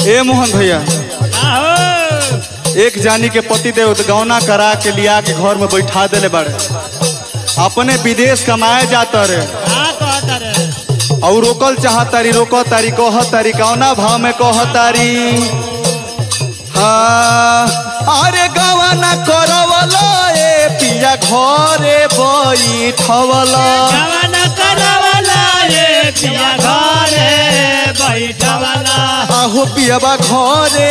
ए मोहन भैया आहो एक जानी के पति देव गौना करा के लिया के घर में बैठा देले बाड़े अपने विदेश कमाए जाता रे का कहता रे और रोकल चाहतारी रोक तारी कह तारी कौना भाव में कह तारी हाँ अरे गवाना करवला ए पिया घरे बैठवला जवान करवला ये पिया घरे बैठवला आहो पियाबा घरे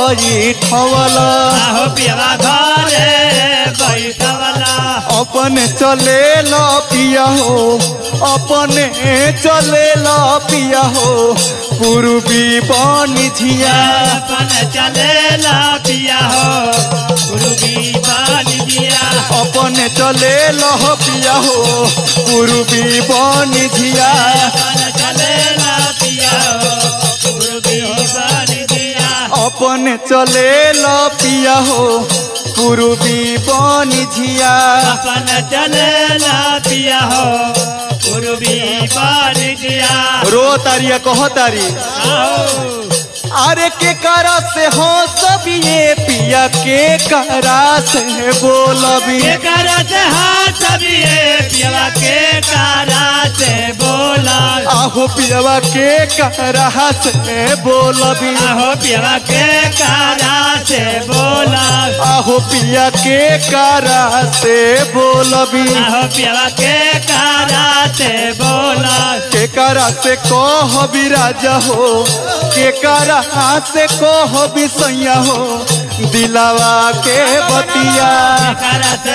बैठवला आहो पिया घरे बैठवला अपने चले ला पिया हो अपने चले ला पिया हो पूर्वी पानी झिया अपन चलेला पिया हो गुरु की बानी दिया अपने चले ला पिया हो पूर्वी पानी झिया अपन चलेला पिया हो गुरु की बानी दिया अपने चले ला पिया हो पूर्वी पानी झिया अपन चलेला पिया हो गुरु की बानी दिया रो तारिया कह तारी आओ अरे के करा से हो सब ये पिया के करा से बोलबी के करत हाथ बिये पिया के कारा से बोला आहो पियावा के करा से बोलबी आहो पिया के कारा से बोला आहो पिया के करा से बोलबी आहो पिया के कारा से बोला के करा से कहबी राजा हो के करा से कहबी सैया हो दिलावा के बतिया करा से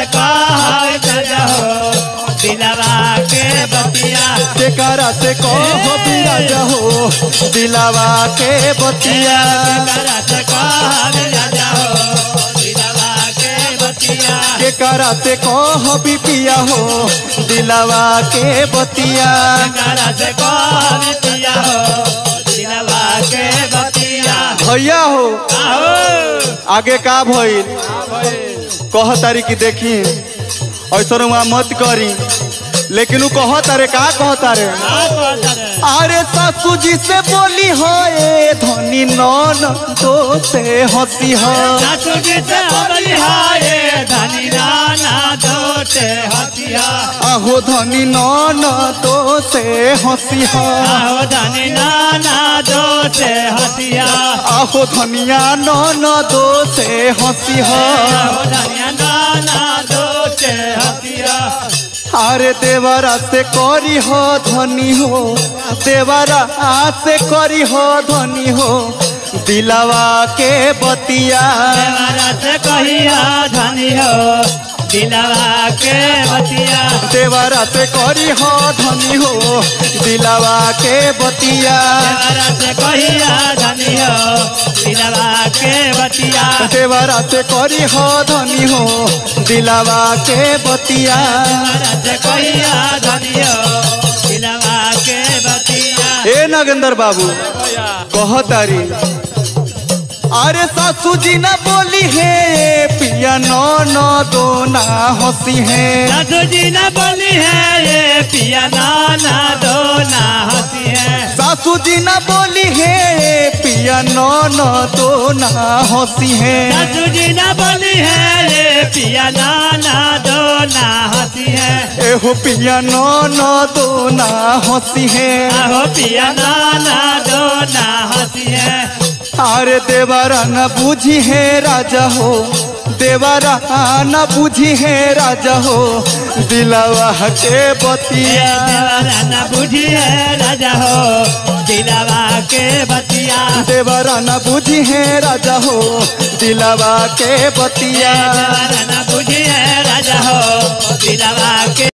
कह हो दिलवा के बतिया के करा से कहबी राजा हो दिलावा के बतिया करा से कह राजा हो दिलवा के बतिया के करा से कहबी पिया हो दिलावा के बतिया करा से कह पिया हो दिलवा के बतिया भैया हो आहो आगे का भइल कह तारी की देखी ऐसा वहाँ मत करी लेकिन उ कह तारे का कह तारे अरे सासू जी से बोली हो ए धनी नन तो से हंसी हो सासू जी से हमली हाय धनी राना दोटे हसिया आहो धनी नन तो से हंसी हो आहो धनी नाना दोटे हसिया आहो धनिया नन दो से हंसी हो आहो धनिया नाना दोटे हसिया अरे देवरा से करी हो धनी हो देवरा से करी हो धनी हो दिलावा के बतिया देवरा से कहिया धनी हो दिलवा के बतिया देवरा से करी हो धनी हो दिलावा के बतिया देवरा से कहिया धनी हो दिलवा के बतिया देवरा से करी हो धनी हो दिलावा के बतिया देवरा से कहिया धनी हो दिलवा के बतिया ए नागेंद्र बाबू कह तारी अरे सासू जी ना बोली है पिया नो नो दो ना हंसी है सासू जी न बोली है ये पिया नाना दो ना हंसी है सासू जी ना बोली है पिया नो नो दो ना हंसी है सासू जी न बोली है ये पिया नाना दो ना हंसी है एहो पिया नो नो दो ना हंसी है आहो पिया नाना दो ना हंसी है अरे देवरा न बूझी है राजा हो देवरा न बूझी है राजा हो दिलवा के ये बतिया देवरा न बुझी है राजा हो दिलवा के बतिया देवरा न बूझी है राजा हो दिलवा के ये बतिया देवरा न बुझी है राजा हो दिलवा के